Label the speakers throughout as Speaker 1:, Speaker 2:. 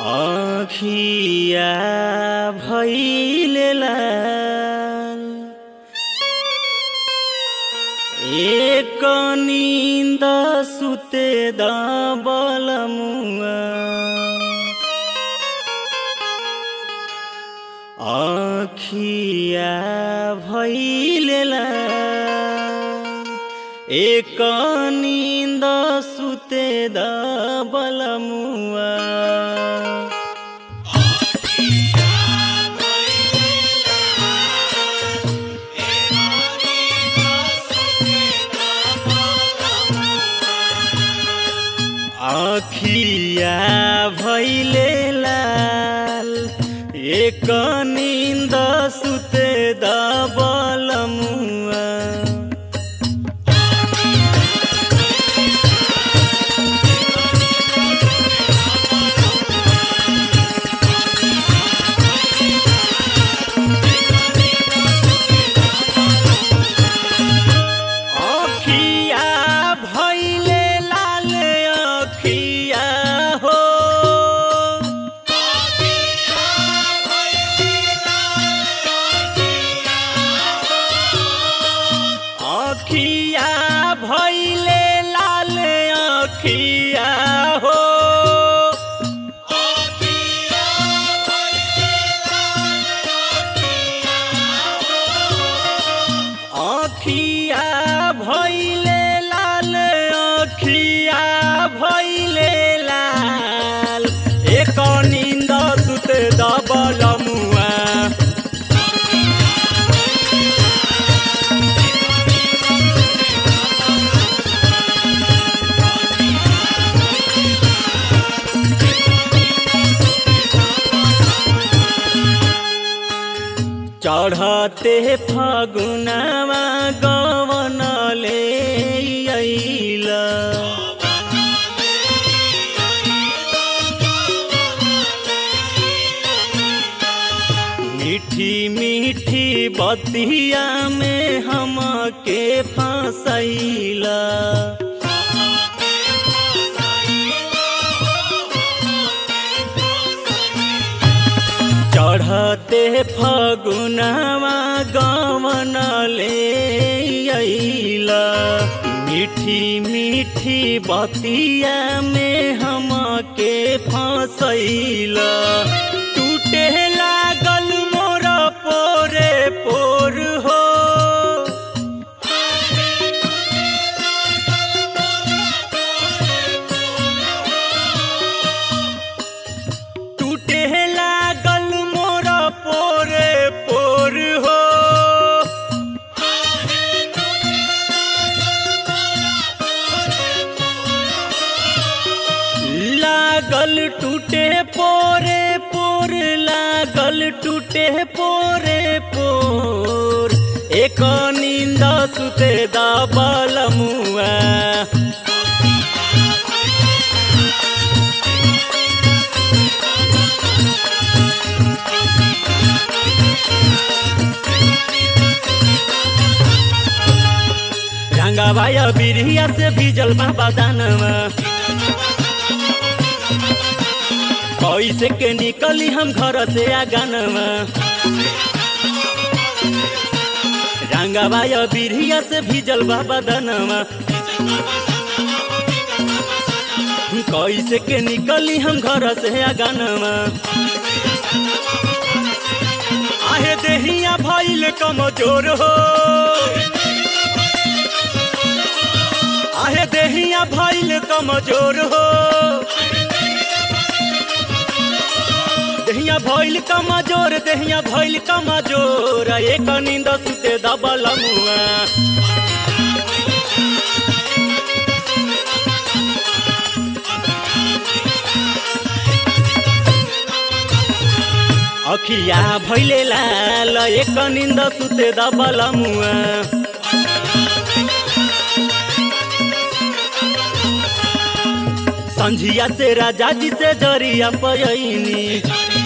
Speaker 1: आँखिया भैले लाल एक नींद सुते दबल मुआ आँखिया भैले लाल एक नींद सुते दबल मुआ आखिया भैले लाल एक नींद सुते दबल मुआ आखिया भैले लाल आखिया हो आखिया भैले लाल आखिया हो आखिया भैले लाल आखिया भैले लाल एक नींद सुते दबल मुआ चढ़ते फागुनवा गवन ले अइला मीठी मीठी बतिया में हमके फसैला चढ़ते फगुनवा गवन ले अइला मीठी मीठी बतिया में हमके फसैला टूटे लागल मोर पोरे पोर हो टूटे लागल मोर पोरे पोर हो लागल टूटे पोरे पोर लागल टूटे पोरे पोर एक नींद सुते दबल मुआ रंगा भाया बिरिया से भीजल बाबा दानवा कैसे के निकली हम घर से आगनवा रंगा भाया बिरिया से भीजल बाबा दानवा कैसे के निकली हम घर से आगनवा आहे देहिया भइल कमजोर हो आहे देहिया भइल कमजोर हो देहिया भइल कमजोर देहिया भइल कमजोर एक नींद सुते दबल मुआ अखिया भैले लाल एक निंद सुते दबल मुआ संझिया से राजा जी से जरिया पयनी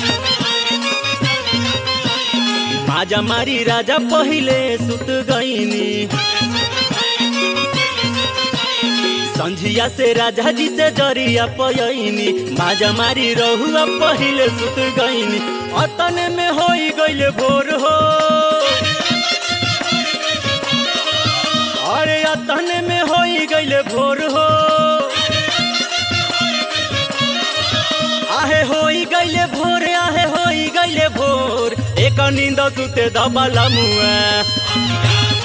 Speaker 1: माजा मारी राजा पहिले सुत गईनी संझिया से राजा जी से जरिया पयनी माजा मारी रहुआ पहिले सुत गईनी अतने में होई गइले भोर हो अरे अतने में होई गइले भोर हो आहे होई गइले भोर आहे होई गइले भोर एक नींद सुते दबला मुआ